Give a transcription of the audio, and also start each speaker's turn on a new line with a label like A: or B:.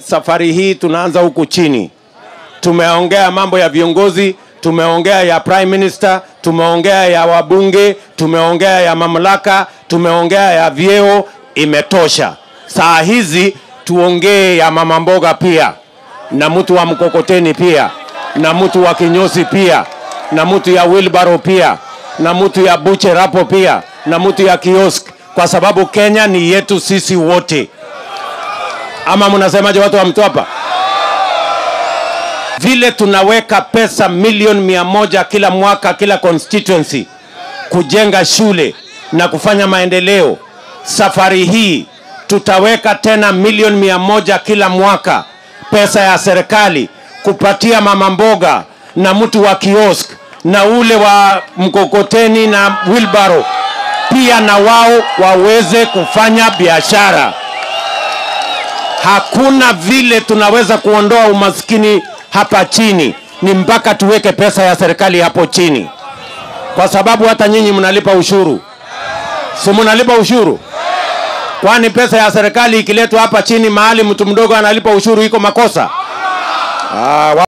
A: safari hii tunaanza huku chini. Tumeongea mambo ya viongozi, tumeongea ya prime minister, tumeongea ya wabunge, tumeongea ya mamlaka, tumeongea ya vyeo, imetosha. Saa hizi tuongee ya mama mboga pia na mtu wa mkokoteni pia na mtu wa kinyozi pia na mtu ya wheelbarrow pia na mtu ya butcher hapo pia na mtu ya kiosk, kwa sababu Kenya ni yetu sisi wote. Ama mnasemaje watu wa Mtwapa? Vile tunaweka pesa milioni mia moja kila mwaka kila constituency kujenga shule na kufanya maendeleo, safari hii tutaweka tena milioni mia moja kila mwaka pesa ya serikali kupatia mama mboga na mtu wa kiosk na ule wa mkokoteni na wheelbarrow pia na wao waweze kufanya biashara. Hakuna vile tunaweza kuondoa umaskini hapa chini, ni mpaka tuweke pesa ya serikali hapo chini, kwa sababu hata nyinyi mnalipa ushuru, si mnalipa ushuru? Kwani pesa ya serikali ikiletwa hapa chini mahali mtu mdogo analipa ushuru iko makosa? Ah, wa-